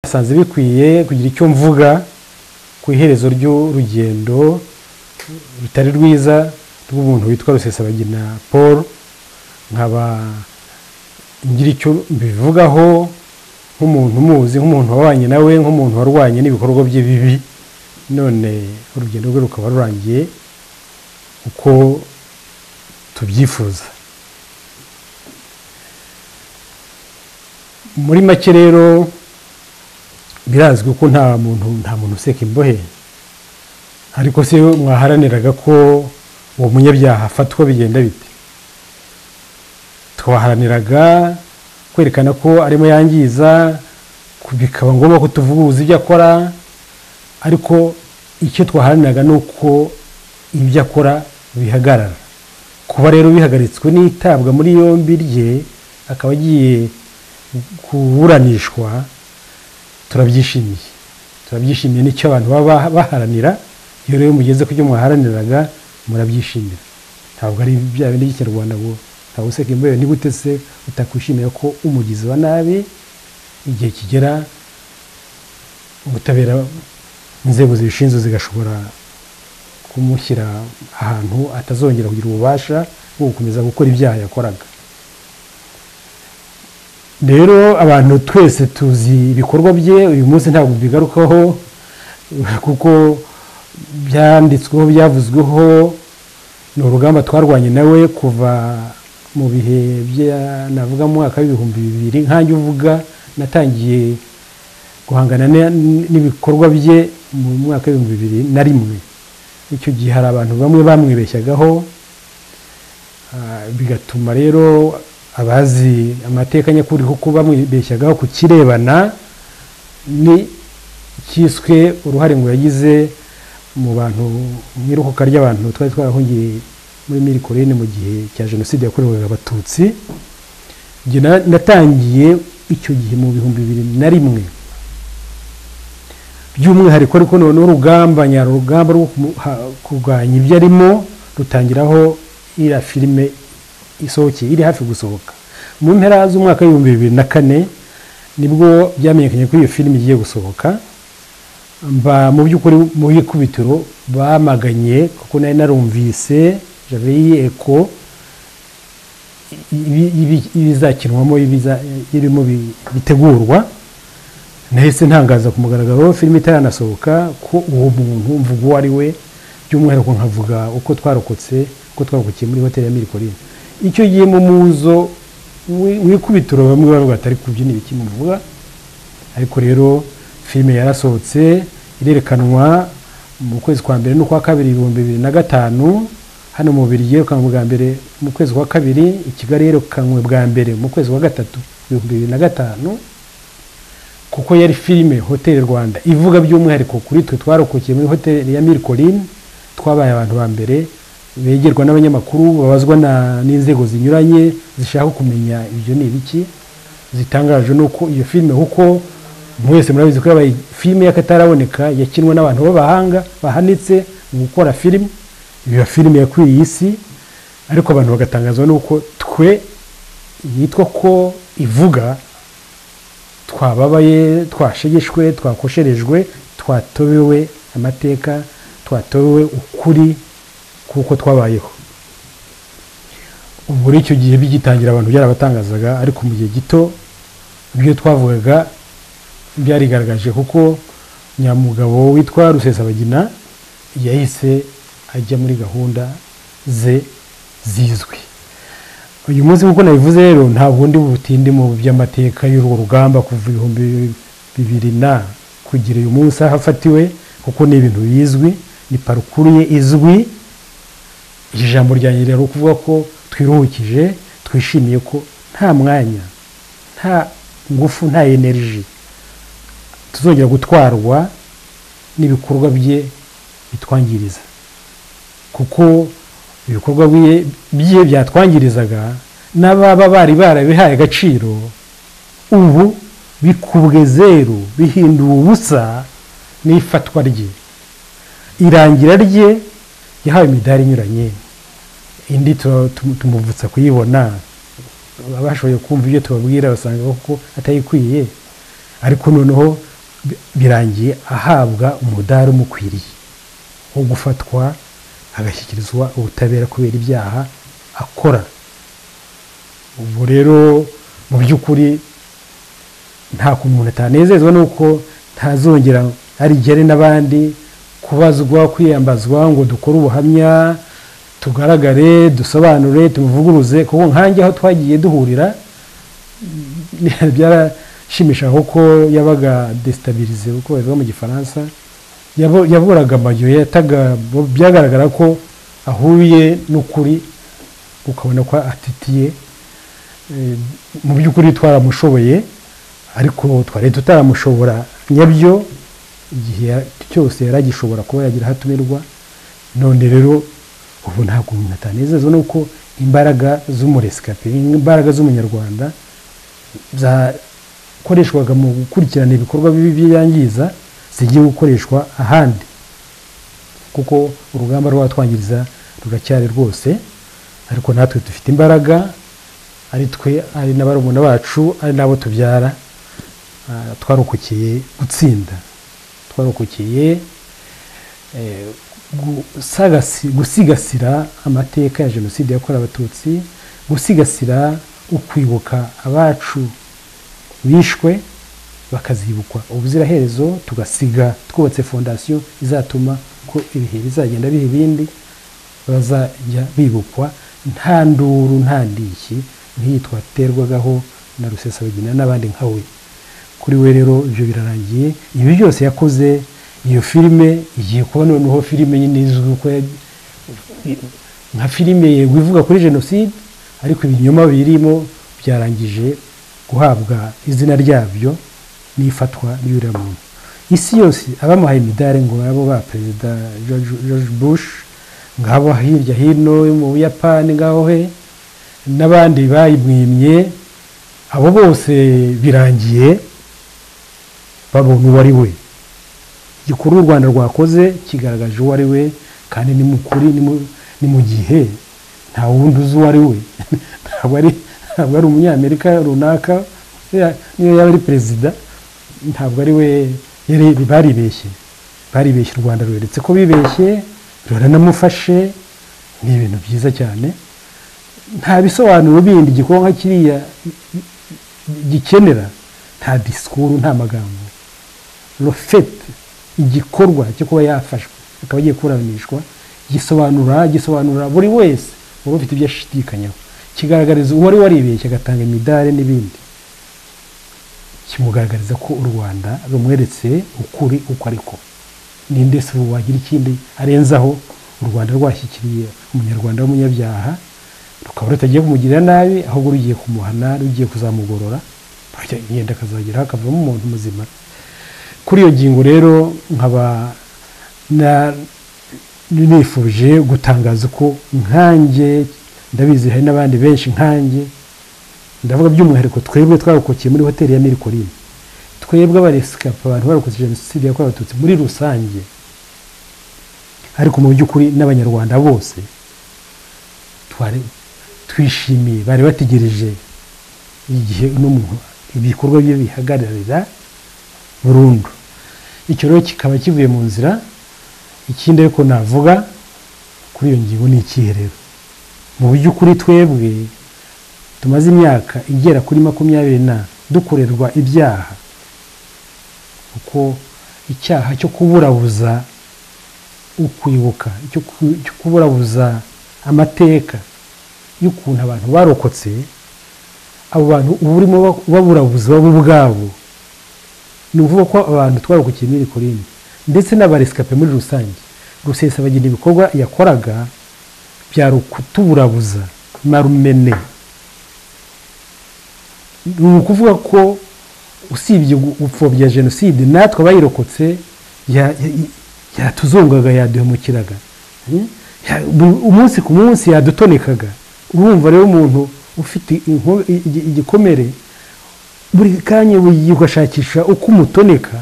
nsanze bikwiye kugira icyo mvuga ku iherezo ry'urugendo rutari rwiza rw'umuntu witwa rusesabagina paul nkaba ngira icyo mbivugaho nk'umuntu umuzi nk'umuntu wabanye nawe nk'umuntu warwanye n'ibikorwa bye bibi none urugendo rwe rukaba rurangiye uko tubyifuza muri make rero birazwi ko nta muntu nta muntu useka imbohe ariko se mwaharaniraga ko uwo munyabyaha afatwa bigenda bite twaharaniraga kwerekana ko arimo yangiza bikaba ngombwa ko tuvuguza ibyo akora ariko icyo twaharaniraga ni uko ibyo akora bihagarara kuba rero bihagaritswe n'itabwa muri yombi rye akaba agiye kuburanishwa turabyishimiye turabyishimiye n'icyo abantu baba baharanira iyo rero mugeze ku byo mwaharaniraga murabyishimira ntabwo ari bya bindi by'ikinyarwanda ngo ntabwo useka imbeho nigute se utakwishimira ko umugizi wa nabi igihe kigera ubutabera inzego zibishinzwe zigashobora kumushyira ahantu atazongera kugira ububasha bwo gukomeza gukora ibyaha yakoraga rero abantu twese tuzi ibikorwa bye uyu munsi ntabwo bigarukaho kuko byanditsweho byavuzweho ni urugamba twarwanye nawe kuva mu bihe navuga mu mwaka w'ibihumbi bibiri nkange uvuga natangiye guhangana n'ibikorwa bye mu mwaka w'ibihumbi bibiri na rimwe icyo gihe hari abantu bamwe bamwibeshyagaho bigatuma rero abazi amateka nyakuri kuko bamwibeshyagaho ku kirebana n'icyiswe uruhare ngo yagize mu bantu mu iruhuka ry'abantu twari twarahungiye muri mirikorine mu gihe cya jenoside yakorewe abatutsi natangiye icyo gihe mu bihumbi bibiri na rimwe by'umwihariko ariko noneho urugamba nyarugamba rwo kurwanya ibyo arimo rutangiraho iriya filime isohokeye iri hafi gusohoka mu mpera z'umwaka w'ibihumbi bibiri na kane nibwo byamenyekanye ko iyo filime igiye gusohoka mba mu by'ukuri mu ikubitiro bamaganye kuko nari narumvise javeyi eko ibizakinwamo ibirimo bitegurwa nahise ntangaza ku mugaragaro filime itaranasohoka ko uwo muntu mvuga uwo ari we by'umwihariko nkavuga uko twarokotse uko twarokokiye muri hoteli ya mirikorine icyo gihe mu muzo wikubitiro bamwe bavuga atari kubyina ibiki muvuga ariko rero filime yarasohotse irerekanwa mu kwezi kwa mbere n'ukwa kabiri ibihumbi bibiri na gatanu hano mu bubiri yerekanwe bwa mbere mu kwezi kwa kabiri i kigali yerekanwe bwa mbere mu kwezi kwa gatatu ibihumbi bibiri na gatanu kuko yari filime hoteli rwanda ivuga by'umwihariko kuri twe twarokokiye muri hoteli ya mirikorine twabaye abantu ba mbere begerwa n'abanyamakuru babazwa n'inzego zinyuranye zishaka kumenya ibyo ni ibiki zitangaje nuko iyo filime kuko mwese murabizi ko yabaye filime y'akataraboneka yakinwa n'abantu b'abahanga bahanitse mu gukora filime iyo filime yakwiriye isi ariko abantu bagatangazwa nuko twe yitwa ko ivuga twababaye twashegeshwe twakosherejwe twatobewe amateka twatobewe ukuri kuko twabayeho muri icyo gihe bigitangira abantu byarabatangazaga ariko mu gihe gito ibyo twavugaga byarigaragaje kuko nyamugabo witwa rusesabagina yahise ajya muri gahunda ze zizwi uyu munsi nk'uko nabivuze rero ntabwo ndi butinde mu by'amateka y'urwo rugamba kuva ibihumbi bibiri na kugira uyu munsi aho afatiwe kuko ni ibintu bizwi ni parukuru ye izwi ijambo ryanjye rero ukuvuga ko twiruhukije twishimiye ko nta mwanya nta ngufu nta eneriji tuzongera gutwarwa n'ibikorwa bye bitwangiriza kuko ibikorwa bye byatwangirizaga n'ababa bari barabihaye agaciro ubu bikubwe zeru bihinduye ubusa n'ifatwa rye irangira rye yahawe imidari inyuranye indi tumuvutsa kuyibona bashoboye kumva ibyo tubabwira basanga koko atayikwiye ariko noneho bi- birangiye ahabwa umudari umukwiriye wo gufatwa agashyikirizwa ubutabera kubera ibyaha akora ubwo rero mu by'ukuri nta kuntu umuntu atanezezwa nuko ntazongera arigere n'abandi kubazwa kwiyambazwa ngo dukore ubuhamya tugaragare dusobanure tumuvuguruze kuko nkange aho twagiye duhurira byarashimishaga kuko yabaga desitabirize kuko bavuga mu gifaransa Yabo- yaburaga amajyo yataga byagaragara ko ahuye n'ukuri ukabona ko atitiye Eh, mu by'ukuri twaramushoboye ariko twari tutaramushobora nyabyo igihe ya- cyose yari agishobora kuba yagira aho atumirwa none rero ubu ntabwo umuntu atanezezwa nuko imbaraga z'umuresikape imbaraga z'umunyarwanda zakoreshwaga mu gukurikirana ibikorwa bibi byangiza zigiye gukoreshwa ahandi kuko urugamba rwatwangiriza ruracyari rwose ariko natwe dufite imbaraga ari twe ari na barumuna bacu ari n'abo tubyara ah, twarokokeye gutsinda twarokokeye eh, gusagasi- gusigasira amateka ya jenoside yakorewe abatutsi gusigasira ukwibuka abacu bishwe bakazibukwa ubuziraherezo tugasiga twubatse fondasiyo izatuma ko ibihe bizagenda biha ibindi bazajya bibukwa nta nduru nta ndishyi nk'iyi twaterwagaho na rusesabagina n'abandi nka we kuri we rero ibyo birarangiye ibi byose yakoze iyo filime igiye kuba noneho filime nyine izwi ko ya- nka filime yego ivuga kuri jenoside ariko ibinyoma birimo byarangije guhabwa izina ryabyo n'ifatwa ry'uriya muntu isi yose abamuhaye imidari ngo abo ba perezida George George Bush ngabo hirya hino mu buyapani ngaho he n'abandi bayimwimye abo bose birangiye babona uwo ari we igikuru u rwanda rwakoze kigaragaje uwo ari we kandi ni mukuri ni mu- ni mu gihe nta wundi uzi uwo ari we ntabwo ari ntabwo ari umunyamerika runaka ya- niyo yaba ari perezida ntabwo ari we yari- baribeshye baribeshye u rwanda rweretse ko bibeshye ruranamufashe ni ibintu byiza cyane nta bisobanuro bindi igikorwa nka kiriya gikenera nta disikuru nta magambo rofete igikorwa cyo kuba yafashwe akaba agiye kuburanishwa gisobanura gisobanura buri wese wari ufite ibyo ashidikanyaho kigaragariza uwari waribeshye agatanga imidari n'ibindi kimugaragariza ko u rwanda rumweretse ukuri uko ariko ninde se ubu wagira ikindi arenzaho u rwanda rwashyikiriye umunyarwanda w'umunyabyaha rukaba rutagiye kumugirira nabi ahubwo rugiye kumuhana rugiye kuzamugorora yenda akazageraho akavamo umuntu muzima kuri iyo ngingo rero nkaba na- nifuje gutangaza ko nkanjye ndabizi hari n'abandi benshi nkanjye ndavuga by'umwihariko twebwe twarokokiye muri hoteli ya mirikorine twebwe abaresikape abantu barokotse jenoside yakorewe abatutsi muri rusange ariko mu by'ukuri n'abanyarwanda bose twari twishimiye bari bategereje igihe n'umuntu ibikorwa bye bihagararira burundu icyo rero kikaba kivuye mu nzira ikindi ariko navuga kuri iyo ngingo ni ikihe rero mu by'ukuri twebwe tumaze imyaka igera kuri makumyabiri na dukorerwa ibyaha kuko icyaha cyo kuburabuza ukwibuka cyo ku- cyo kuburabuza amateka y'ukuntu abantu barokotse abo bantu uba urimo baburabuza bo ubwabo ni ukuvuga ko abantu twarokokiye muri korinde ndetse n'abaresikape muri rusange rusesabagina ibikorwa yakoraga byari ukutuburabuza marumene ni ukuvuga ko usibye gu- gupfobya jenoside natwe abayirokotse ya- ya- ya- yatuzongaga yaduhemukiraga Hmm? Ya- bu- umunsi ku munsi yadutonekaga urumva rero umuntu ufite inko- i- igi- igikomere buri kanya ugashakisha uko umutoneka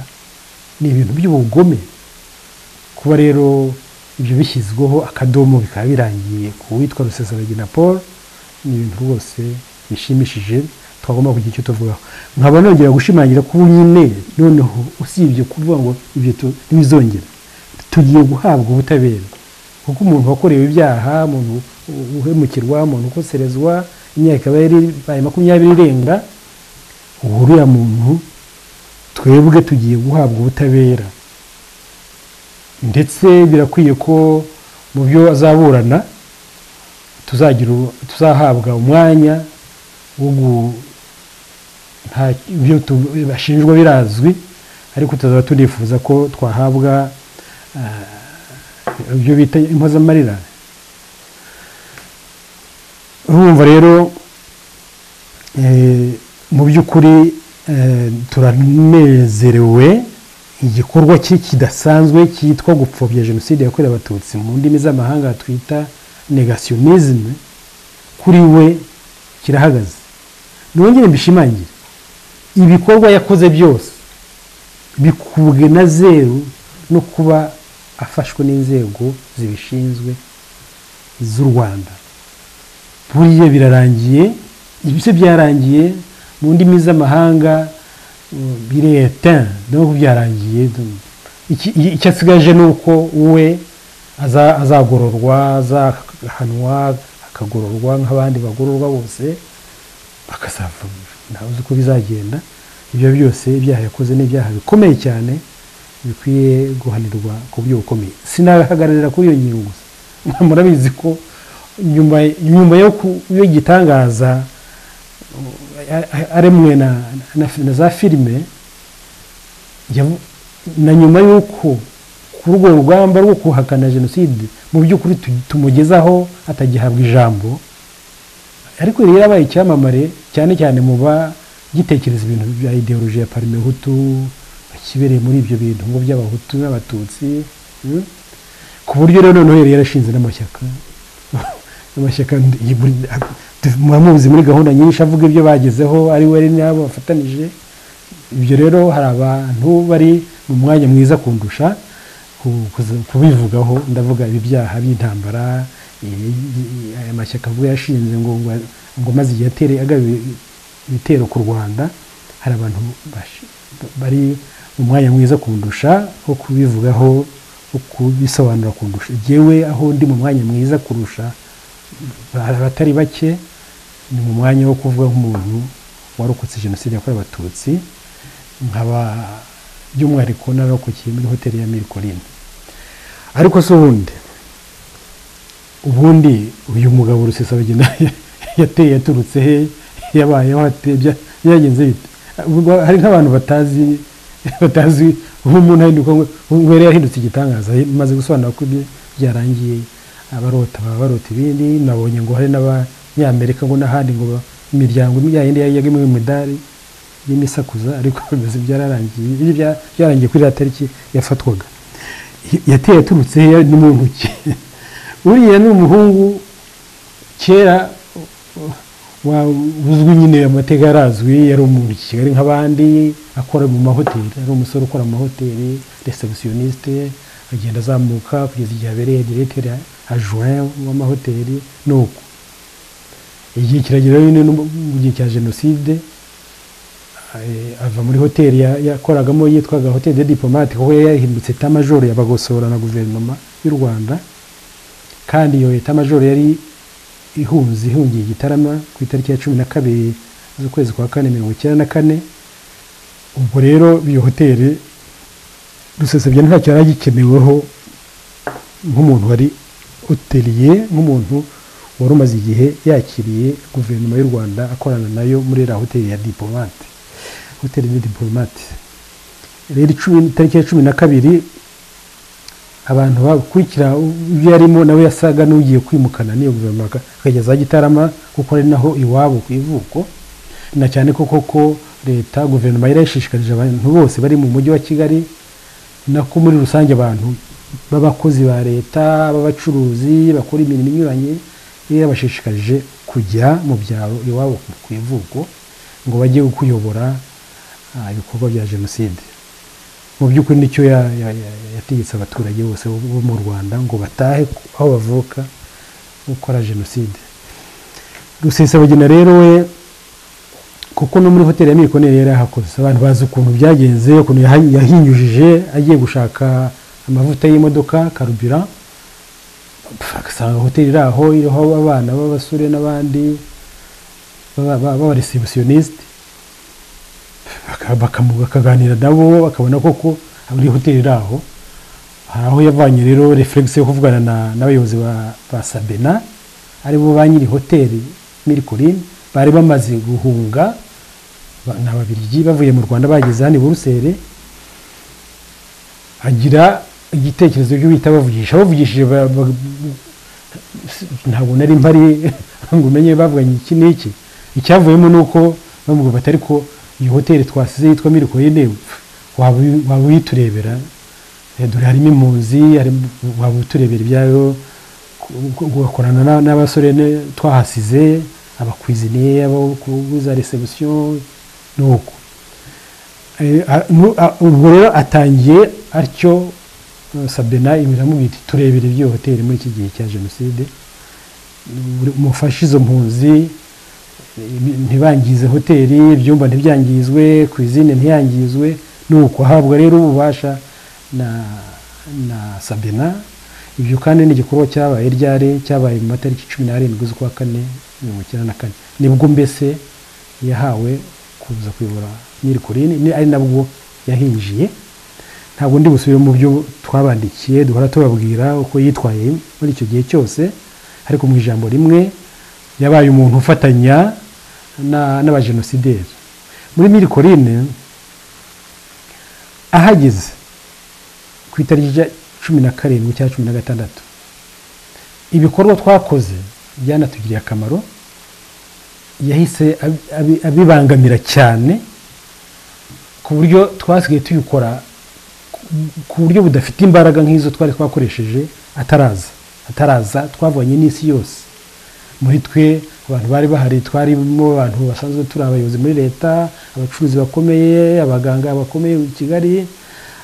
ni ibintu by'ubugome kuba rero ibyo bishyizweho akadomo bikaba birangiye ku witwa rusesabagina paul ni ibintu rwose bishimishije twagomba kugira icyo tuvugaho nkaba nongera gushimangira ko ubu nyine noneho usibye kuvuga ngo ibyo tu- ntibizongera tugiye guhabwa ubutabera kuko umuntu wakorewe ibyaha umuntu u- uhemukirwa umuntu ukoserezwa imyaka ikaba yari ibaye makumyabiri irenga ubu uriya muntu twebwe tugiye guhabwa ubutabera ndetse birakwiye ko mu byo azaburana tuzagira u- tuzahabwa umwanya wo gu- nta ibyo tu- bashinjwa birazwi ariko tuzaba tunifuza ko twahabwa ah, ibyo bita impozamarira urumva rero eh, mu by'ukuri eh, turanezerewe igikorwa ki- kidasanzwe cyitwa gupfobya jenoside yakorewe abatutsi mu ndimi z'amahanga twita negationism kuri we kirahagaze nongere mbishimangire ibikorwa yakoze byose bikubwe na zeru no kuba afashwe n'inzego zibishinzwe z'u rwanda buriya birarangiye ibyo byarangiye mu ndimi z'amahanga mm, biretin no byarangiye dum- iki- iki- icyo asigaje ni uko we aza- azagororwa azahanwa akagororwa nk'abandi bagororwa bose bakazava ntawe uzi uko bizagenda ibyo byose ibyaha yakoze ni ibyaha bikomeye cyane bikwiye guhanirwa ku buryo bukomeye sinahagararira kuri iyo ngingo gusa Mwe murabizi ko nyuma nyuma yo ku- y'igitangaza a- a- aremwe na, na, na za filime yavu- na nyuma y'uko kuri urwo rugamba rwo guhakana jenoside mu by'ukuri tu- tumugezaho atagihabwa ijambo ariko rero yabaye icyamamare cyane cyane mu bagitekereza ibintu bya ideoloji ya parime hutu bakibereye muri ibyo bintu ngo by'abahutu n'abatutsi mm? ku buryo rero noneho yari yarashinze n'amashyaka amashyaka ndi- iyi buri- a- tu- muba muzi muri gahunda nyinshi avuga ibyo bagezeho ari we ari n'abo bafatanije ibyo rero hari abantu bari mu mwanya mwiza kundusha ku- kuza- kubivugaho ndavuga ibi byaha by'intambara i- i- aya mashyaka avuga yashinze ngo ngo ngo maze igihe atere agabiwe ibitero ku rwanda hari abantu bashi- bari mu mwanya mwiza kundusha wo kubivugaho wo kubisobanura kundusha yewe aho ndi mu mwanya mwiza kurusha hari abatari bake ni mu mwanya wo kuvuga nk'umuntu warokotse jenoside yakorewe abatutsi nkaba by'umwihariko narokokeye muri hoteli ya mirikorine ariko si ubundi ubundi uyu mugabo rusesabagina yateye yaturutse he yabayeho ate bya- byagenze bite Ubwo hari nk'abantu batazi batazi nk'umuntu ahinduka ngo ngo yari yahindutse igitangaza maze gusobanura ko ibye byarangiye abarota baba barota ibindi nabonye ngo hari n'abanyamerika ngo n'ahandi ngo ba- imiryango ya yindi yagimwe imidari y'imisakuza ariko bimeze byararangiye ibyo bya- byarangiye kuri iriya tariki yafatwaga yateye aturutse he ni mu ntoki uriya ni umuhungu kera wa- uzwi nyine amateka yarazwi yari umuntu i kigali nk'abandi akora mu mahoteli yari umusore ukora mu mahoteli resebusiyonisite agenda azamuka kugeza igihe abereye diregiteri ajuwe w'amahoteli ni uko igihe kiragera nyine no mu gihe cya jenoside eh, ava muri hoteli ya- yakoragamo yitwaga hoteli de diplomate kuko yari yahindutse etamajoro yabagosora na guverinoma y'u rwanda kandi iyo etamajoro yari ihunze ihungiye igitarama ku itariki ya cumi na kabiri z'ukwezi kwa kane mirongo icyenda na kane ubwo rero iyo hoteli rusesabye ntacyo yari agikeneweho nk'umuntu wari hoteliye nk'umuntu wari umaze igihe yakiriye guverinoma y'u rwanda akorana nayo muri iriya hoteli ya diplomate hoteli de diplomate rero icumi- itariki ya cumi na kabiri abantu bakurikira ibyo yarimo nawe yasaga n'ugiye kwimukana n'iyo guverinoma aka- akageza aho gitarama kuko ari naho iwabo ku ivuko na cyane ko koko leta guverinoma yari yashishikarije abantu bose bari mu mujyi wa kigali nako muri rusange abantu b'abakozi ba leta b'abacuruzi bakora imirimo inyuranye yari yabashishikarije kujya mu byaro iwabo ku- ku ivuko ngo bajye kuyobora ah, ibikorwa bya jenoside mu by'ukuri nicyo ya- ya- ya- yategetse abaturage bose bo bo mu rwanda ngo batahe aho bavuka gukora jenoside rusesabagina rero we kuko no muri hoteli ya mirikone yari yarahakoze abantu bazi ukuntu byagenze ukuntu yaha- yahinyujije agiye gushaka amavuta y'imodoka karubira pf, agasanga hoteli iri aho iriho abana b'abasore n'abandi b'aba- b'aba- b'abaresibusiyonisite bakaganira nabo bakabona koko muri hoteli iri aho hari aho yavanye rero referegisi yo kuvugana na- n'abayobozi ba ba sabena aribo ba nyiri hoteli mirikorini bari bamaze guhunga ba- ni ababirigi bavuye mu rwanda bageze hano i buruseli agira igitekerezo cyo guhita bavugisha bavugishije ba- ba- si- ntabwo nari mpari ngo umenye bavuganye iki n'iki icyavuyemo ni uko bamubwira bati ariko iyi hoteli twasize yitwa mirikorini waba uyi- waba uyiturebera Eh, dore harimo impunzi harimo- waba uturebera ibyayo ku- ku- ugakorana na- n'abasore ne- twahasize abakwizineye abakubuza resebusiyo ni uko Eh, a- nu- a- ubwo rero atangiye atyo eh, sabena iramubwira iti turebere iby'iyo hoteli muri iki gihe cya jenoside Buri- mufashe izo mpunzi ntibangize hoteli ibyumba ntibyangizwe ku izina ntiyangizwe ni uko ahabwa rero ububasha na na sabena ibyo kandi ni igikorwa cyabaye ryari cyabaye mu matariki cumi n'arindwi z'ukwa kane mirongo icyenda na kane nibwo mbese yahawe kuza kuyobora nyirikurini ni- ari nabwo yahinjiye ntabwo ndi busubire mu byo twabandikiye duhora tubabwira uko yitwaye muri icyo gihe cyose ariko mu ijambo rimwe yabaye umuntu ufatanya na- n'abajenosideri muri mirikorine ahageze ku itariki ya cumi na karindwi cyangwa cumi na gatandatu ibikorwa twakoze byanatugiriye akamaro yahise abi- abi- abibangamira cyane ku buryo twasigaye tuyikora ku buryo budafite imbaraga nk'izo twari twakoresheje ataraza ataraza twavanye n'isi yose muri twe abantu bari bahari twarimo abantu basanzwe turi abayobozi muri leta abacuruzi bakomeye abaganga bakomeye i kigali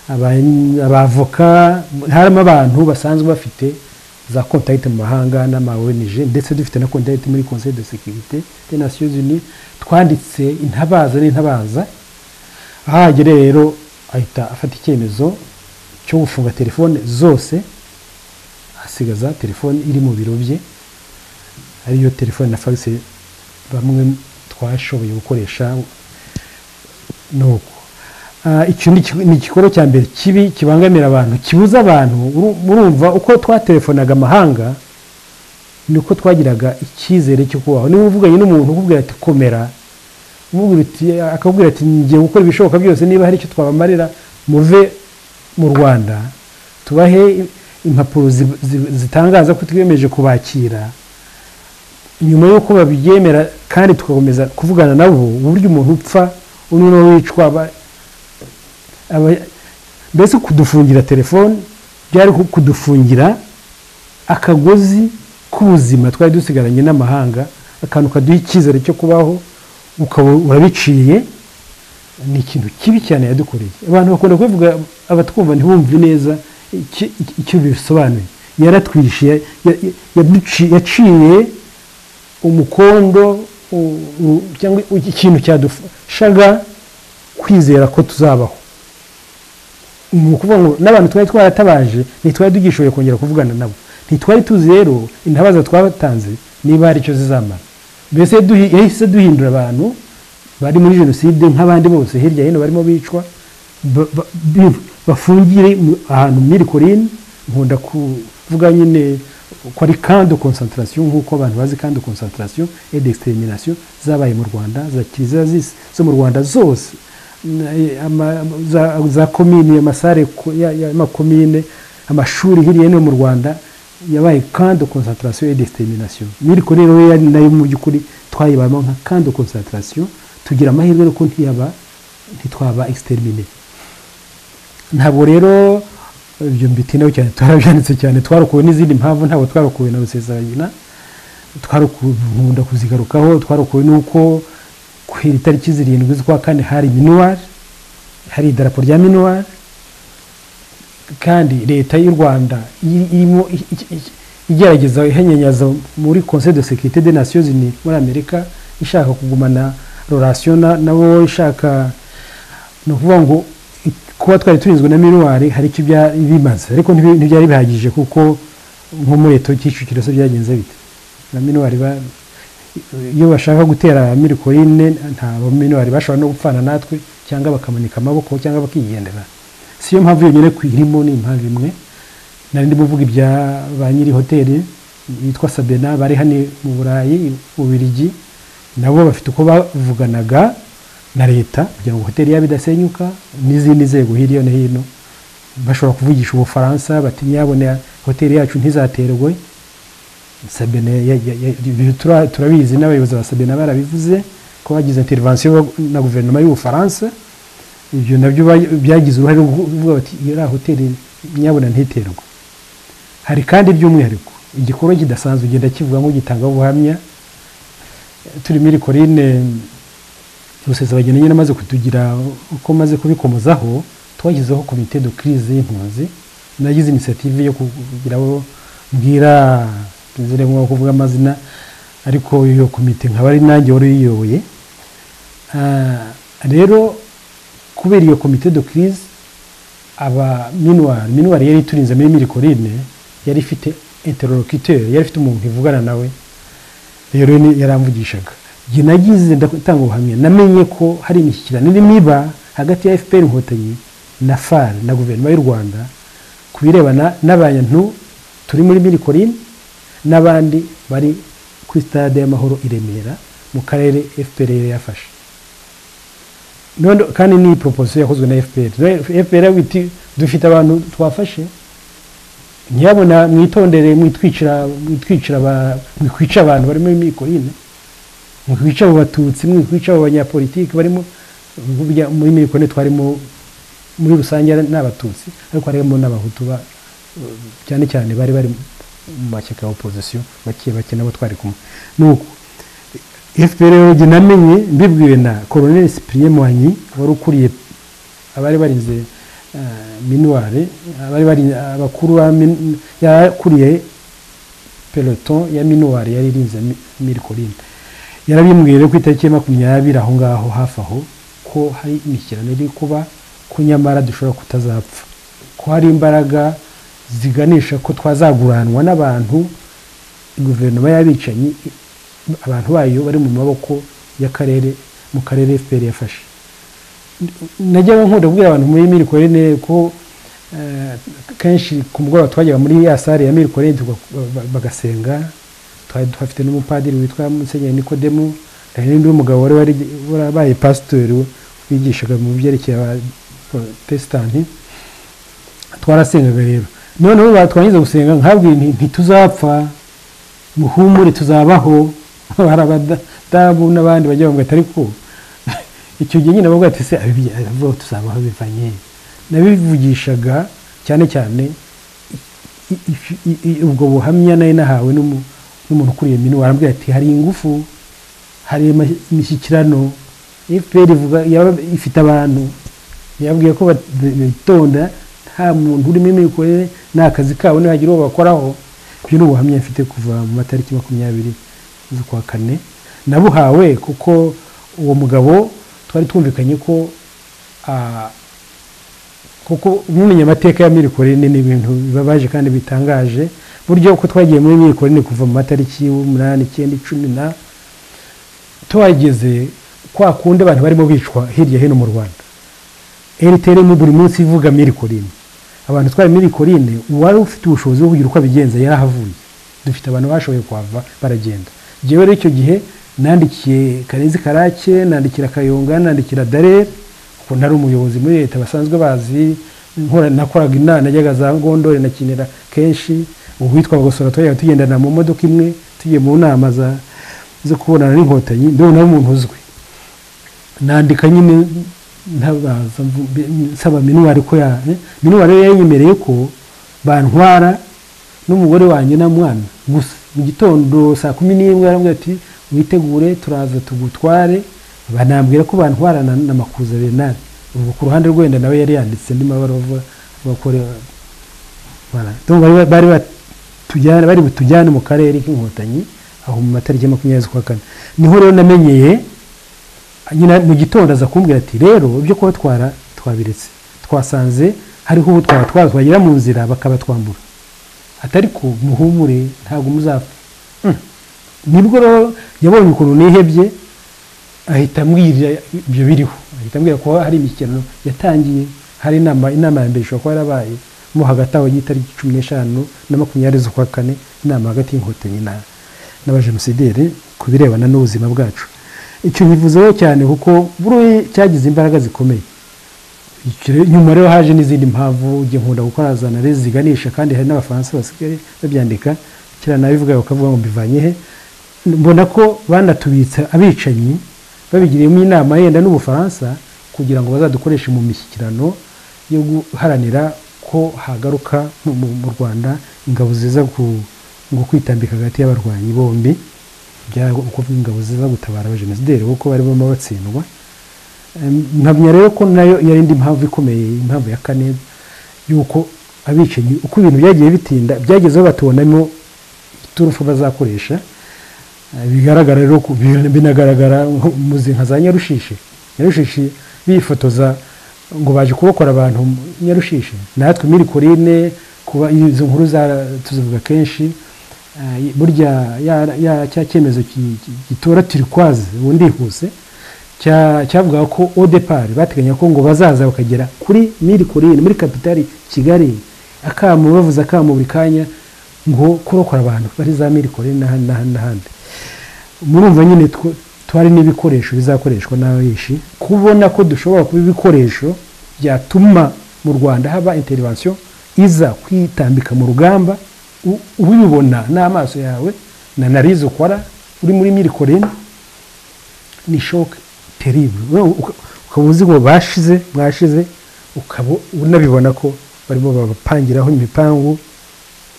aba- abavoka harimo abantu basanzwe bafite za kontagiti mu mahanga n'ama ONG ndetse dufite na kontagiti muri conseil de sécurité des nations unies twanditse intabaza n'intabaza aho ahagera rero ahita afata icyemezo cyo gufunga telefone zose asigaza telefone iri mu biro bye ariyo telefone na fagisi bamwe twashoboye gukoresha ni uko Ah, icyo ni iki- ni igikorwa cya mbere kibi kibangamira abantu kibuza abantu uru- murumva uko twatelefonaga amahanga niko twagiraga icyizere cyo kubaho niba uvuganye n'umuntu ukubwira ati komera umubwira uti- akakubwira ati ngiye gukora ibishoboka byose niba hari icyo twabamarira muve mu rwanda tubahe impapuro zi- zi- zitangaza ko twiyemeje kubakira nyuma y'uko babyemera kandi tugakomeza kuvugana nabo uburyo umuntu upfa undi nawe wicwa aba- aba- mbese kudufungira telefone byari nko kudufungira akagozi k'ubuzima twari dusigaranye n'amahanga akantu kaduha icyizere cyo kubaho ukaba urabiciye ni ikintu kibi cyane yadukoreye abantu bakunda kubivuga abatwumva ntibumve neza iki- iki- icyo bisobanuye yaratwishe ya- ya- ya- yaduci- yaciye umukondo u- u- cyangwa ikintu cyadufashaga kwizera ko tuzabaho ni ukuvuga ngo n'abantu twari twaratabaje ntitwari tugishoboye kongera kuvugana nabo ntitwari tuzi rero intabaza twabatanze niba hari icyo zizamara mbese duhi- yahise duhindura abantu bari muri jenoside nk'abandi bose hirya hino barimo bicwa ba- ba- bi- bafungiye mu- ahantu muri korine nkunda kuvuga nyine ko ari kando konsantarasiyo nk'uko abantu bazi kando konsantarasiyo edi ekisiterinasiyo zabaye mu rwanda za kiliziya z'isi zo mu rwanda zose na- ama- za- za komine amasare ku- ya- y'amakomine amashuri hirya no hino mu rwanda yabaye kando konsantarasiyo et desiteminasiyo miriko rero yari nayo mu by'ukuri twayibamo nka kando konsantarasiyo tugira amahirwe nuko ntiyaba ntitwaba extermine ntabwo rero ibyo mbitinaho cyane twarabyanditse cyane twarokowe n'izindi mpamvu ntabwo twarokowe na rusesabagina twarokowe nkunda kuzigarukaho twarokowe n'uko ku itariki zirindwi z'ukwa kane hari minuwari hari idarapo rya minuwari kandi leta y'u rwanda iri- irimo i- i- i- igerageza ihenyenyaza muri conseil de sécurité des nations unies muri amerika ishaka kugumana rorasiyo na wowe ushaka ni ukuvuga ngo kuba twari turinzwe na miruwari hari icyo byari bimaze ariko ntibi- ntibyari bihagije kuko nko muri leta kicukiro se byagenze bite na miruwari ba- iyo bashaka gutera mirikoyine nta baminuwari bashobora no gupfana natwe cyangwa bakamanika amaboko cyangwa bakigendera si yo mpamvu yonyine kuyirimo ni impamvu imwe nari ndimo mvuga ibya ba nyiri hoteli yitwa sabena bari hano mu burayi mu birigi nabo bafite uko bavuganaga na leta kugira ngo hoteli yabo idasenyuka n'izindi nzego hirya no hino bashobora kuvugisha ubufaransa bati ntiyabone hoteli yacu ntizaterwe sabine ya- ya- ya- ibi tura- turabizi n'abayobozi ba sabine barabivuze ko bagize intervention na guverinoma y'ubufaransa ibyo nabyo ba- byagize uruhare rwo kuvuga bati iriya hoteli nyabona ntiterwa hari kandi by'umwihariko igikorwa kidasanzwe ugenda kivuga ngo gitanga ubuhamya turi muri korine rusesabageni nyine amaze kutugira uko maze kubikomozaho twashyizeho komite de crise y'impunzi nagize inisiyative yo kugira abo mbwira nziremo kuvuga amazina ariko iyo komite nkaba ari nanjye wari uyiyoboye Ah, rero kubera iyo komite de crise aba minuwari minuwari yari iturinze muri mirikorine yari ifite interlocuteur yari ifite umuntu ivugana nawe rero ni- yaramvugishaga njye nagize ndatanga ubuhamya namenye ko hari imishyikirano irimo iba hagati ya fpr inkotanyi na far na guverinoma y'u rwanda ku birebana n'abantu turi muri mirikorine n'abandi bari kuri stade y'amahoro i remera mu karere fpr yari yafashe none kandi ni proposition yakozwe na fpr Rero fpr yaravuga iti dufite abantu twafashe ntiyabona mwitondere mwitwicira mwitwicira aba- mwikwica abantu barimo imikorine mwikwica abo batutsi mwikwica abo banyapolitiki barimo burya muri mikorine twarimo muri rusange ari- ni abatutsi ariko harimo n'abahutu ba- cyane cyane bari bari mu mashyaka ya opozisiyo bake bake nabo twari kumwe nuko fpr rero njye namenye mbibwiwe na colonel cyprien mwanyi wari ukuriye abari barinze eh, minuware abari barinze abakuru ba min- yakuriye peloton ya minuware yari irinze mi- mirikorine yarabimbwiye rero ku itariki ya makumyabiri aho ngaho hafi aho ko hari imishyikirano iri kuba ko nyamara dushobora kutazapfa ko hari imbaraga ziganisha ko twazaguranwa n'abantu guverinoma y'abicanyi abantu bayo bari mu maboko y'akarere mu karere fpr yafashe najyaga nkunda kubwira abantu muri mirikorine ko eh, kenshi ku mugoroba twajyaga muri ya sare ya mirikorine tuga- ba- bagasenga twari tuhafite n'umupadiri witwa musenyeri nikodemu hari n'undi mugabo wari wari- warabaye pasitori wigishaga mu byerekeye abaprotestanti twarasengaga rero noneho batwangiza gusenga nkabwira nti ntituzapfa muhumure tuzabaho hari abadamu n'abandi bajya bavuga ati ariko icyo gihe nyine bavuga ati se abibye- abavuga tuzabaho bivanye nabivugishaga cyane cyane i- i- i- i- ubwo buhamya nari nahawe n'umu- n'umuntu ukuriye minu warambwira ati hari ingufu hari ama- imishyikirano fpr ivuga yaba ifite abantu yababwiye ko bat- bitonda nta muntu urimo imikorere ni akazi kabo nihagira uwo bakoraho ibyo ni ubuhamya mfite kuva mu matariki makumyabiri z'ukwa kane nabuhawe kuko uwo mugabo twari twumvikanye ko ah, kuko mumenya amateka ya mirikorine ni ibintu bibabaje kandi bitangaje buryo uko twagiye muri mirikorine kuva mu matariki y'umunani icyenda icumi na tuhageze kwa kundi abantu barimo bicwa hirya hino mu rwanda rtrm buri munsi ivuga mirikorine abantu twari mirikorine uwari ufite ubushobozi bwo kugira uko abigenza yarahavuye dufite abantu bashoboye kuhava baragenda njyewe rero icyo gihe nandikiye karenzi karake nandikira kayonga nandikira darere kuko nari umuyobozi muri leta basanzwe bazi nkora nakoraga inama najyaga za ngondore nakinira kenshi uwitwa bagosora twajyaga tugendana mu modoka imwe tugiye mu nama za- zo kubonana n'inkotanyi ndabona ari umuntu uzwi nandika nyine ntabaza mvu- mbe- nsaba minuwari ko ya eh, minuwari rero yanyemereye ko bantwara n'umugore wanjye na mwana gusa mu gitondo saa kumi n'imwe yarambwira ati witegure turaza tugutware banambwira ko bantwarana na makuza benari ubwo ku ruhande rwenda nawe yari yanditse andi mabara avuga bakore Voilà. Donc bari bari batujyane bari butujyane mu karere k'inkotanyi aho mu matariki ya makumyabiri z'ukwa kane niho rero namenyeye nyina mu gitondo aza kumbwira ati rero ibyo kubatwara twabiretse twasanze hariho uwo twaba twagera mu nzira bakabatwambura atari ko muhumure ntabwo muzapfa nibwo rero yabonye ukuntu nihebye ahita ambwira ibyo biriho ahita ambwira ko hari imikino yatangiye hari inama inama ya mbere ishobora kuba yarabaye mo hagati aho y'itariki cumi n'eshanu na makumyabiri z'ukwa kane inama hagati y'inkotanyi n'abajenosideri ku birebana n'ubuzima bwacu icyo nyivuzeho cyane kuko buriya cyagize imbaraga zikomeye nyuma rero haje n'izindi mpamvu njye nkunda gukora za nare ziganisha kandi hari n'abafaransa basigaye babyandika kera nawe bivuga bakavuga ngo mbivanye he mbona ko banatubitsa abicanyi babigiriyemo inama yenda n'ubufaransa kugira ngo bazadukoreshe mu mishyikirano yo guharanira ko hagaruka mu rwanda ingabo ziza ngo kwitambika hagati y'abarwanyi bombi kuvuga ingabo ziza gutabara abajenosideri kuko barimo batsindwa nkamenya rero ko nayo yari indi mpamvu ikomeye impamvu ya kane y'uko abicanyi uko ibintu byagiye bitinda byagezeho batubonamo iturufu bazakoresha bigaragara rero binagaragara muzi nka za nyarushishi nyarushishi bifotoza ngo baje kurokora abantu nyarushishi natwe muri korine kuba izo nkuru tuzivuga kenshi burya cya cyemezo gitora turikwazi ubundi huse cyavuga ko odepari bateganya ko ngo bazaza bakagera kuri miri korine muri kapitali kigali akamu bavuze akamu buri kanya ngo kurokora abantu bari za miri korine n'ahandi murumva nyine twari n'ibikoresho bizakoreshwa n'abayishi kubona ko dushobora kuba ibikoresho byatuma mu rwanda haba interivansiyo iza kwitambika mu rugamba ubibona n'amaso yawe na narizo ukora uri muri miri korine ni shoke ukaba uzi ngo bashize mwashize ukaba unabibona ko barimo babapangiraho imipangu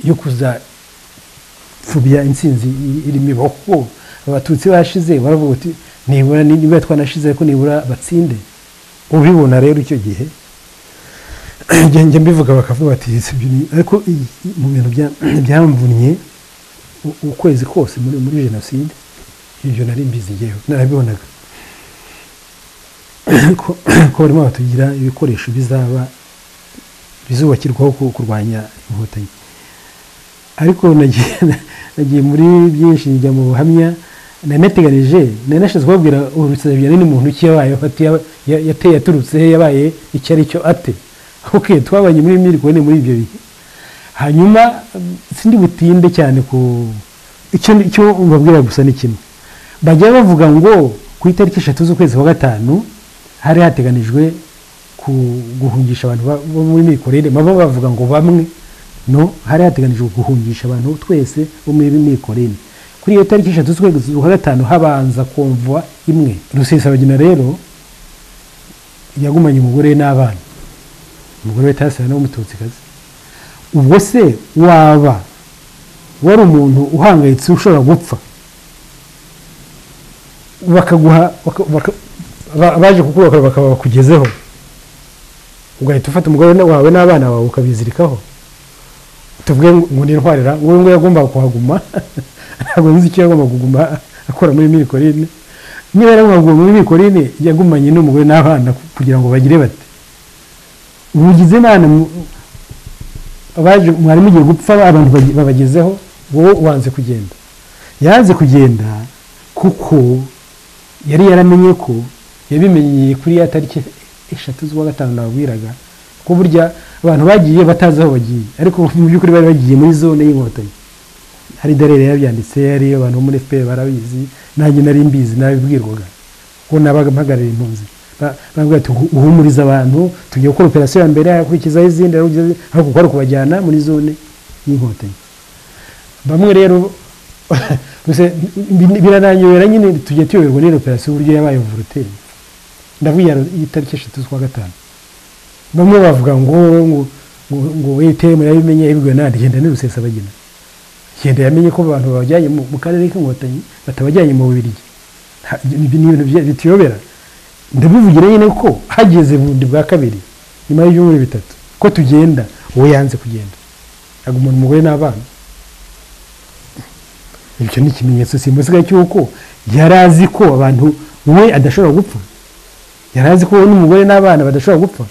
yo kuzapfubya insinzi iri miboko abatutsi bashize baravuga uti nibura niba twanashize ariko nibura batsinde ubibona rero icyo gihe njya mbivuga bakavuga bati ariko mu bintu byamvunnye ukwezi kose muri jenoside ibyo nari mbizi ngewe narabibonaga ko barimo batugira ibikoresho bizaba bizubakirwaho kurwanya inkotanyi ariko nagiye muri byinshi njya mu buhamya nanateganije nanashinzwe kubabwira urukerarugendo n'umuntu ki yabaye yaturutse he yabaye icyo ari cyo ate oke twabanye muri miriko ni muri ibyo bihe hanyuma sindi butinde cyane ku icyo mbabwira gusa ni kimwe bajya bavuga ngo ku itariki eshatu z'ukwezi kwa gatanu hari hateganijwe guhungisha abantu bo muri mikorere baba bavuga ngo bamwe no hari hateganijwe guhungisha abantu twese bo muri mikorere kuri iyo tariki eshatu z'ukwezi kwa gatanu habanza komvwa imwe rusesabagina rero yagumanye umugore we n'abana umugore we tasira nawe w'umututsikazi ubwo se waba wari umuntu uhangayitse ushobora gupfa bakaguha abaje kukurokora bakaba bakugezeho ugahita ufata umugore wawe n'abana bawe ukabizirikaho tuvuge ngo nintwarira wowe ngo yagombaga kuhaguma ntabwo nzi icyo yagombaga kuguma akora muri mirikorine niba yaragombaga kuguma muri mirikorine yagumanye n'umugore n'abana kugira ngo bagire bate mugize inama mwari mugiye gupfa abantu babagezeho wowe wanze kugenda yanze kugenda kuko yari yaramenye ko yabimenyeye kuri ya tariki eshatu z'uwa gatanu nababwiraga ko burya abantu bagiye batazi aho bagiye ariko mu by'ukuri bari bagiye muri zone y'inkotanyi hari darere yabyanditse hari abantu bo muri fpr barabizi nanjye nari mbizi nabibwirwaga ko nabaga mpagarariye impunzi baravuga ati uhumuriza abantu tugiye gukora operasiyo ya mbere yakurikizaho izindi ariko ukora kubajyana muri zone y'inkotanyi bamwe rero birananyobera nyine tujya tuyoberwa n'iyo operasiyo uburyo yabaye voloteri ndavuga itariki eshatu z'ukwa gatanu bamwe bavuga ngo ngo witemu yabimenye yabibwiwe n'ahandi genda n'urusesabagina genda yamenye ko abantu babajyanye mu karere k'inkotanyi batabajyanye mu bubirigi ni ibintu bituyobera ndabivugira nyine ko hageze bundi bwa kabiri nyuma y'ibyumweru bitatu ko tugenda uwo yanze kugenda agumana umugore n'abana icyo ni ikimenyetso simusiga cy'uko yari azi ko abantu we adashobora gupfa yari azi ko we n'umugore n'abana badashobora gupfa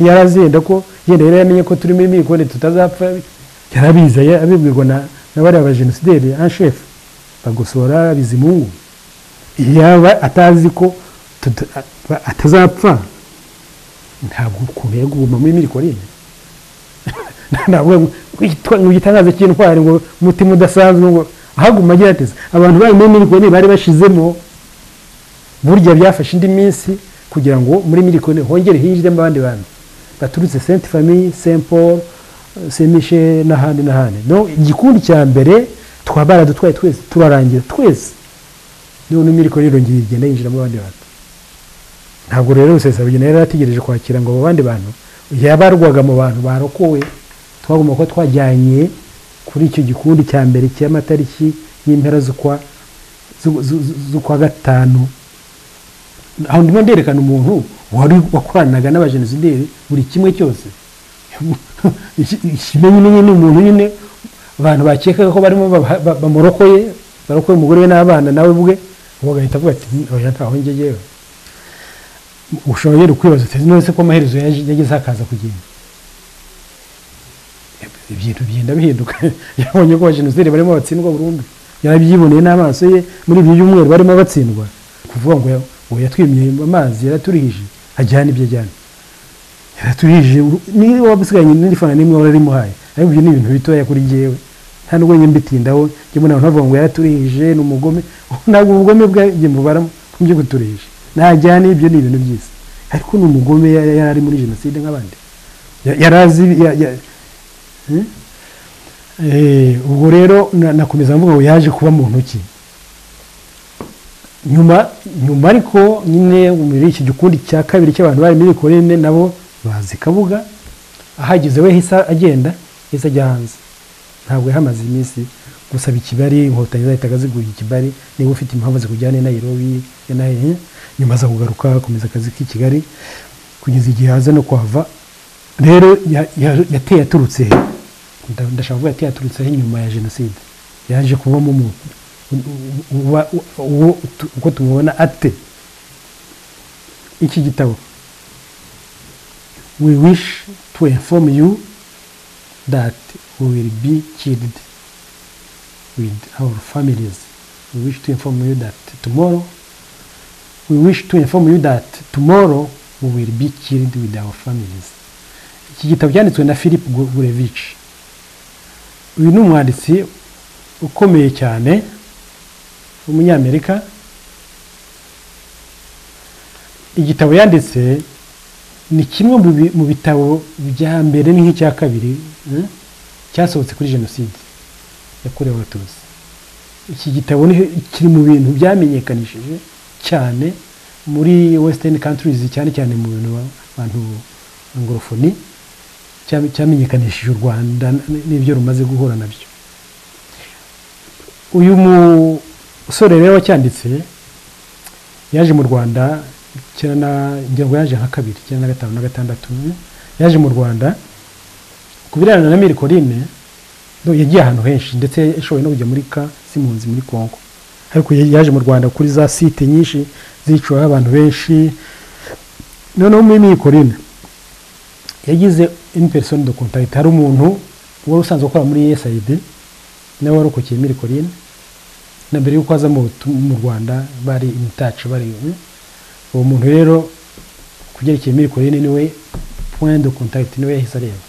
yari azi yenda ko yenda yari yamenye ko turimo imikoni tutazapfa yari abizi abibwirwa na na bariya bajenosideri anshefu bagosora bizimungu yaba atazi ko tuta- a- atazapfa ntabwo ukuntu yaguma muri mirikori ntabwo witwa- ngo igitangaza cy'intwari ngo umutima udasanzwe ngo ahaguma agira ateze abantu bari muri mirikori bari bashizemo burya byafashe indi minsi kugira ngo muri mirikoni hongere hinjiremo abandi bantu baturutse senti famiye senti paul semishe n'ahandi n'ahandi no igikundi cya mbere twaba baradutwaye twese turarangira twese none imirikoni irongera igenda yinjiramo abandi bantu ntabwo rero rusesabagina yari yarategereje kwakira ngo abo bandi bantu yabarwaga mu bantu barokowe twagomba kuba twajyanye kuri icyo gikundi cya mbere cy'amatariki y'impera z'ukwa zu- zu- zu- z'ukwa gatanu aho ndimo nderekana umuntu wari wakoranaga n'abajenosideri buri kimwe cyose ikimenyimenyi ni umuntu nyine abantu bakekaga ko barimo baba- ba- bamurokoye barokoye umugore we n'abana nawe bwe ubu agahita avuga ati oya ntaho ngejeyewe ushobora kwibaza uti none ko amaherezo yaje- yageze hakaza kugenda ibintu bigenda bihinduka yabonye ko abajenosideri barimo batsindwa burundu yarabyiboneye n'amaso ye muri ibi byumweru barimo batsindwa kuvuga ngo ya- ngo yatwimye amazi yaraturihije ajyana ibyo ajyana yaraturihije uru- niba wabusiganye n'irifana n'imwe warabimuhaye ariko ibyo ni ibintu bitoya kuri jyewe nta n'ubwo njye mbitindaho njye mbona abantu bavuga ngo yaraturihije ni umugome ntabwo ubugome bwanjye mbubara mu byo guturihije najyana ibyo ni ibintu byiza ariko ni umugome ya- yari ari muri jenoside nk'abandi Ya- yari azi ya- ya- Eh, ubwo rero na- nakomeza mvuga ngo yaje kuba mu ntoki nyuma nyuma ariko nyine muri iki gikundi cya kabiri cy'abantu bari muri korine nabo bazi kabuga ahageze we hisa agenda hisa ajya hanze ntabwo yahamaze iminsi gusaba ikibari inkotanyi zahitaga ziguha ikibari niba ufite impamvu zikujyana i nairobi i Nai- nyuma aza kugaruka akomeza akazi k'i kigali kugeza igihe haza no kuhava rero ya- ya- yateye aturutse he Nda- ndashaka kuvuga ati yaturutse he nyuma ya jenoside yaje kubamo mu u- u- uba- u- uwo tu- uko tumubona ate iki gitabo we wish to inform you that we will be killed with our families we wish to inform you that tomorrow we wish to inform you that tomorrow we will be killed with our families iki gitabo cyanditswe na philip gurevich uyu ni umwanditsi ukomeye cyane w'umunyamerika igitabo yanditse ni kimwe mu bi- mu bitabo bya mbere ni nk'icya kabiri eh, cyasohotse kuri jenoside yakorewe abatutsi iki gitabo ni- kiri mu bintu byamenyekanishije cyane muri western countries cyane cyane mu bintu ba- bantu angorofoni cyam- cyamenyekanishije u rwanda n- n'ibyo rumaze guhura nabyo uyu musore rero wacyanditse yaje mu rwanda kera na- ngira ngo yaje nka kabiri cyenda na gatanu na gatandatu yaje mu rwanda ku birebana na mirikorine no, yagiye ahantu henshi ndetse yashoboye no kujya muri ka simunzi muri kongo ariko ya- yaje mu rwanda kuri za site nyinshi ziciweho abantu benshi noneho muri mirikorine yagize une personne de contact hari umuntu wari usanzwe ukora muri USAID nawe warokokeye muri Corine na mbere y'uko aza mu butu- mu Rwanda bari imitacu bari mm. uwo muntu rero kubyerekeye muri Corine niwe point de contact niwe yahise areba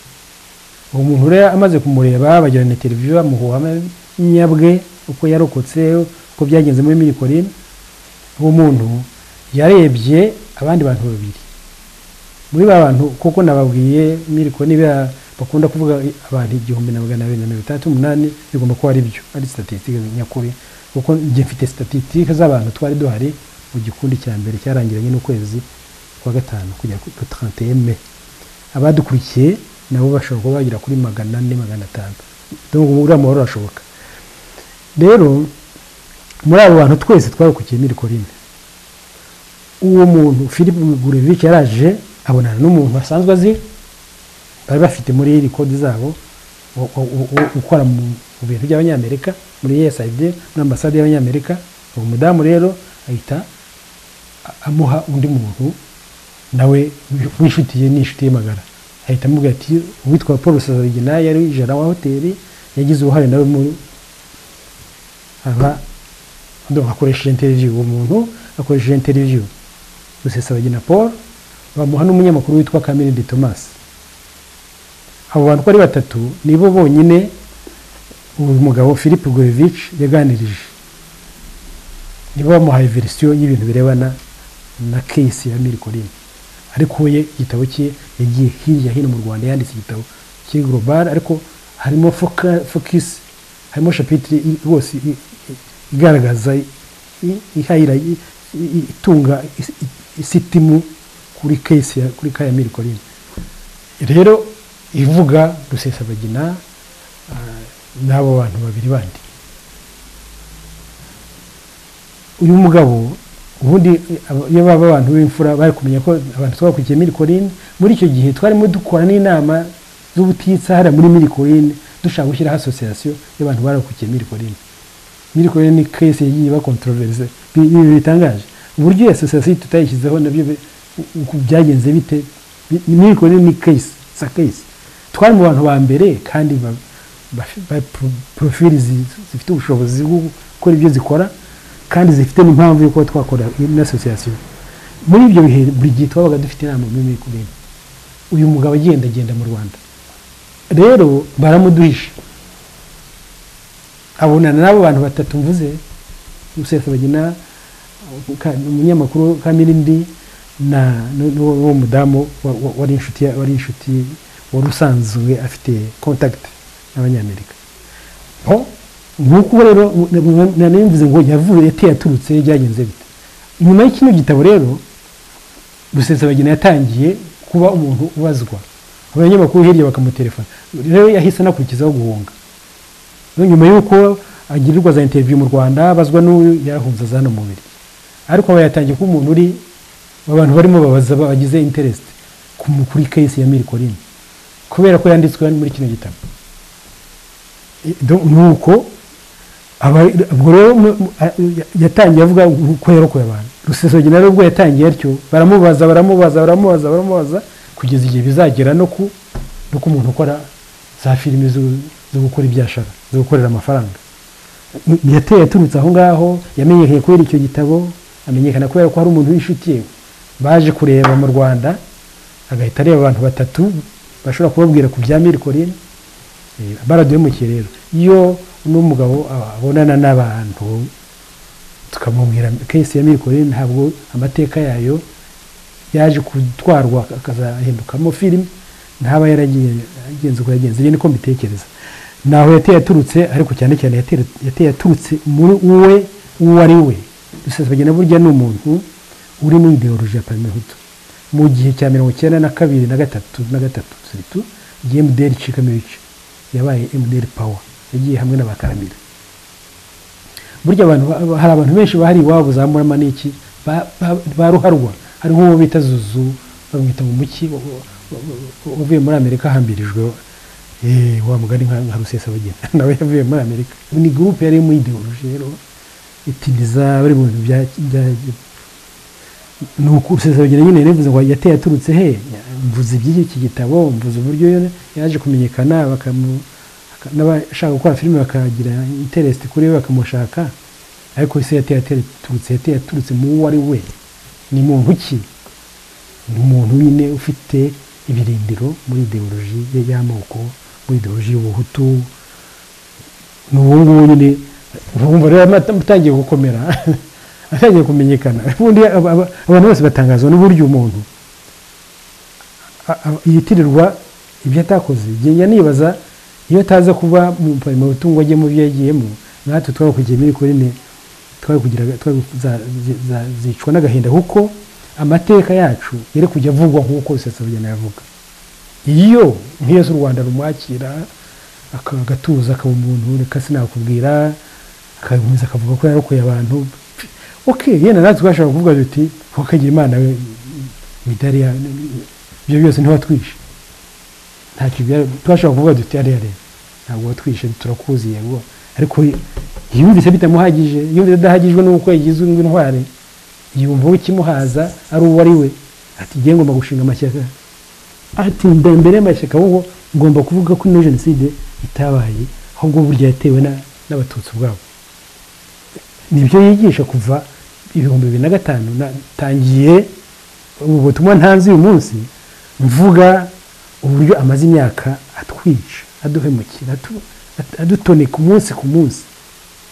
uwo muntu rero amaze kumureba bagirana televiziyo bamuhuha nyabwe uko yarokotse uko byagenze muri muri Corine uwo muntu yarebye abandi bantu babiri muri ba bantu kuko nababwiye miriko niba bakunda kuvuga abantu igihumbi na magana abiri na mirongo itandatu n'umunani bigomba kuba ari byo ari sitatitike nyakuri kuko njye mfite sitatitike z'abantu twari duhari mu gikundi cya mbere cyarangiranye n'ukwezi kwa gatanu kugera ku tarante eme abadukurikiye nabo bashobora kuba bagera kuri magana ane magana atanu dore ubu uriya mubare urashoboka rero muri abo bantu twese twarokokiye miriko rimwe uwo muntu philippe gurevich yaraje abonana n'umuntu asanzwe azi bari bafite muri rikodi zabo wo- wo- wo- wo- ukora mu mu bintu by'abanyamerika muri usaid muri ambasade y'abanyamerika uwo mudamu rero ahita amuha undi muntu nawe wifitiye n'inshuti ye magara ahita amubwira ati uwitwa paul sazarigina yari jana wa hoteli yagize uruhare nawe muri aba akoresheje interiviyu uwo muntu akoresheje interiviyu rusesabagina paul bamuha n'umunyamakuru witwa kamere de thomas abo bantu uko ari batatu nibo bonyine uyu mugabo philippe gorevici yaganirije nibo bamuhaye verisiyo y'ibintu birebana na kesi ya mirikorine ariko we igitabo cye yagiye hirya hino mu rwanda yanditse igitabo cy'igorobari ariko harimo fokisi harimo shapitire rwose igaragaza ihayira itunga isitimu kuri kesi kuri ka ya mirikorine rero ivuga rusesabagina n'abo bantu babiri bandi uyu mugabo ubundi iyo baba abantu b'imfura bari kumenya ko abantu twakurikiye mirikorine muri icyo gihe twarimo dukora n'inama z'ubutitsa hariya muri mirikorine dushaka gushyiraho asosiyasiyo y'abantu barakurikiye mirikorine mirikorine ni kesi yagiye bakontororeze ibintu bitangaje uburyo iyo asosiyasiyo tutayishyizeho nabyo byagenze bite mirikorine ni kesi sa kesi twari mu bantu ba mbere kandi porofili zifite ubushobozi bwo gukora ibyo zikora kandi zifite n'impamvu y'uko twakora n'asosiyasiyo muri ibyo bihe buri gihe twabaga dufite inama muri mikorine uyu mugabo agendagenda mu rwanda rero baramuduhisha abonana n'abo bantu batatu mvuze bagina umunyamakuru kamirindi n'uwo mudamu wari inshuti wari inshuti wari usanzwe afite kontagiti n'abanyamerika nk'uko rero nanimvuze ngo yavuye yateye aturutse byagenze bite inyuma y'ikino gitabo rero rusesabagina yatangiye kuba umuntu ubazwa abanyamakuru hirya bakamuterefona rero yahise anakurikizaho guhunga nyuma y'uko agirirwa za interiviyu mu rwanda abazwa n'uyu yarahunze za hano mubiri ariko aba yatangiye kuba umuntu uri abantu barimo babaza bagize interesite kuri kesi ya mirikorine kubera ko yanditswe muri kino gitabo nuko ubwo rero yatangiye avuga uko yarokoye abantu rusesogena rero ubwo yatangiye atyo baramubaza baramubaza baramubaza baramubaza kugeza igihe bizagera no ku no ku muntu ukora za filime zo gukora ibyashara zo gukorera amafaranga yateye yaturutse aho ngaho yamenyekanye kubera icyo gitabo amenyekana kubera ko hari umuntu w'inshuti ye baje kureba mu rwanda agahita areba abantu batatu bashobora kubabwira ku bya mirikorine baraduhemukiye rero iyo n'umugabo abonana n'abantu tukamubwira kesi ya mirikorine ntabwo amateka yayo yaje gutwarwa akazahindukamo filime ntaba yaragenze uko yagenze ibi niko mbitekereza naho yateye yaturutse ariko cyane cyane yateye yaturutse muri uwe uwo ari we dusesabagina burya ni umuntu uri mu ideoloji ya pamihutu mu gihe cya mirongo icyenda na kabiri na gatatu na gatatu turitu igihe emuderi icikamo ibice yabaye emuderi pawa yagiye hamwe n'abakaramira burya abantu hari abantu benshi bahari iwabo za muramaniki ba ruharwa hari nk'uwo bita zuzu bamwita mu muki wavuye muri amerika ahambirijweho wa mugani nka rusesabagina nawe yavuye muri amerika ni gurupe yari mu ideoloji rero itiniza bari mu bintu bya ni ukusezeragera nyine yavuze ngo yateye aturutse he mvuze iby'iki gitabo mvuze uburyo yaje kumenyekana n'abashaka gukora filime bakagira interest kuri we bakamushaka ariko ese yateye aturutse yateye aturutse mu uwo ari we ni muntu ki ni umuntu nyine ufite ibirindiro muri ideoloji ye y'amoko muri ideoloji y'ubuhutu ni uwo nguwo nyine urumva rero atangiye gukomera atangiye kumenyekana ubundi abantu bose batangazwa n'uburyo umuntu yitirirwa ibyo atakoze njya nibaza iyo ataza kuba mu mutungo ajye mu byo yagiyemo natwe twari kugira mirikorine twari kugira zicwa n'agahinda kuko amateka yacu yari kujya avugwa nk'uko rusesabagena yavuga iyo nk'iyo z'u rwanda rumwakira agatuza akaba umuntu reka sinakubwira akakomeza akavuga ko yarokoye abantu ok yenda natwe twashobora kuvuga duti wakagira imana we imidari ibyo byose ntiwatwishe ntacyo twashobora kuvuga duti ariya rero ntabwo watwishe turakuzi yego ariko yumvise bitamuhagije yumvise adahagijwe n'uko yagizwe n'intwari yumva ukimuhaza ari uwo ari we ati ngiye ngomba gushinga amashyaka ati mbere y'amashyaka wowe ngomba kuvuga ko ino jenoside itabaye ahubwo burya yatewe na- n'abatutsi ubwabo nibyo yigisha kuva ibihumbi bibiri na gatanu natangiye ubu butumwa ntanze uyu munsi mvuga uburyo amaze imyaka atwica aduhemukira atu- at- adutoneka umunsi ku munsi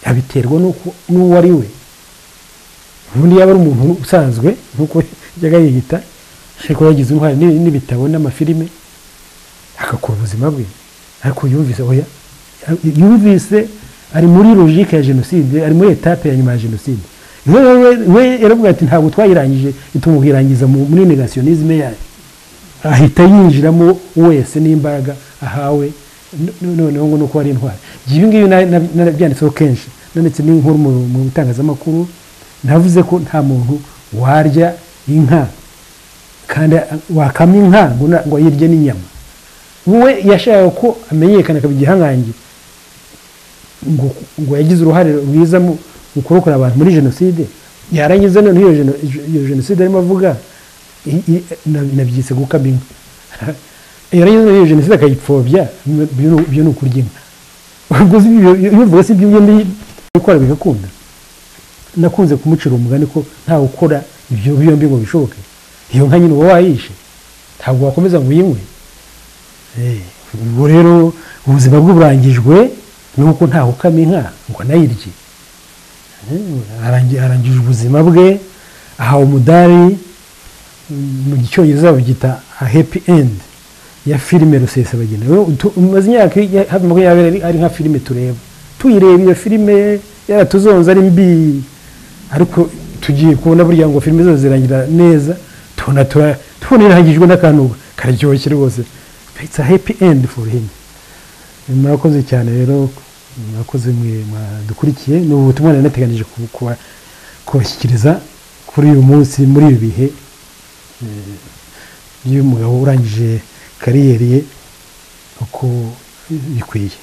abiterwa n'uko- n'uwo ari we ubundi yaba ari umuntu usanzwe nk'uko yajyaga yiyita ariko yagize uruhare n'i- n'ibitabo n'amafilime agakora ubuzima bwe ariko yumvise oya yumvise ari muri logike ya jenoside ari muri etape ya nyuma ya jenoside we we we yaravuga ati ntabwo twayirangije tumuyirangiza mu- muri negationisme yayo ahita yinjiramo wese n'imbaraga ahawe no- no- noneho ngo nuko ari intwari ibi ngibi na- na- narabyanditseho kenshi nanditse n'inkuru mu mu bitangazamakuru navuze ko nta muntu warya inka kandi a- wakamya inka ngo na- ngo ayirye n'inyama we yashakaga ko amenyekana akaba igihangange ngo ngo yagize uruhare rwiza mu mu kurokora abantu muri jenoside yarangiza noneho iyo jeno- iyo jenoside arimo avuga i- i- na- nabyise gukama inka yarangiza noneho iyo jenoside akayipfobya ibyo ni- ibyo ni ukurya inka ubwo si ibyo- iyo uvuga si ibyo ugenda ukora bigakunda nakunze kumucira umugani ko ntawe ukora ibyo byombi ngo bishoboke iyo nka nyine uba wayishe ntabwo wakomeza ngo uyinywe Eh, ubwo rero ubuzima bwe burangijwe nuko ntawe ukama inka ngo anayirye Eh, arangi- arangije ubuzima bwe ahawe umudari mm, mu gicyongereza babyita a happy end ya filime rusesabagina Rero tu- umaze imyaka ya- hafi makumyabiri ari- ari nka filime tureba tuyireba iyo filime yaratuzonze ari mbi ariko tugiye kubona burya ngo filime zose zirangira neza tubona tura- tubona irangijwe n'akantu karyoshye rwose it's a happy end for him murakoze cyane rero murakoze mwe mwadukurikiye ni ubutumwa nari nateganije ku- kuba- kubashyikiriza kuri uyu munsi muri ibi bihe eh, by'umugabo urangije kariyeri ye uko bikwiye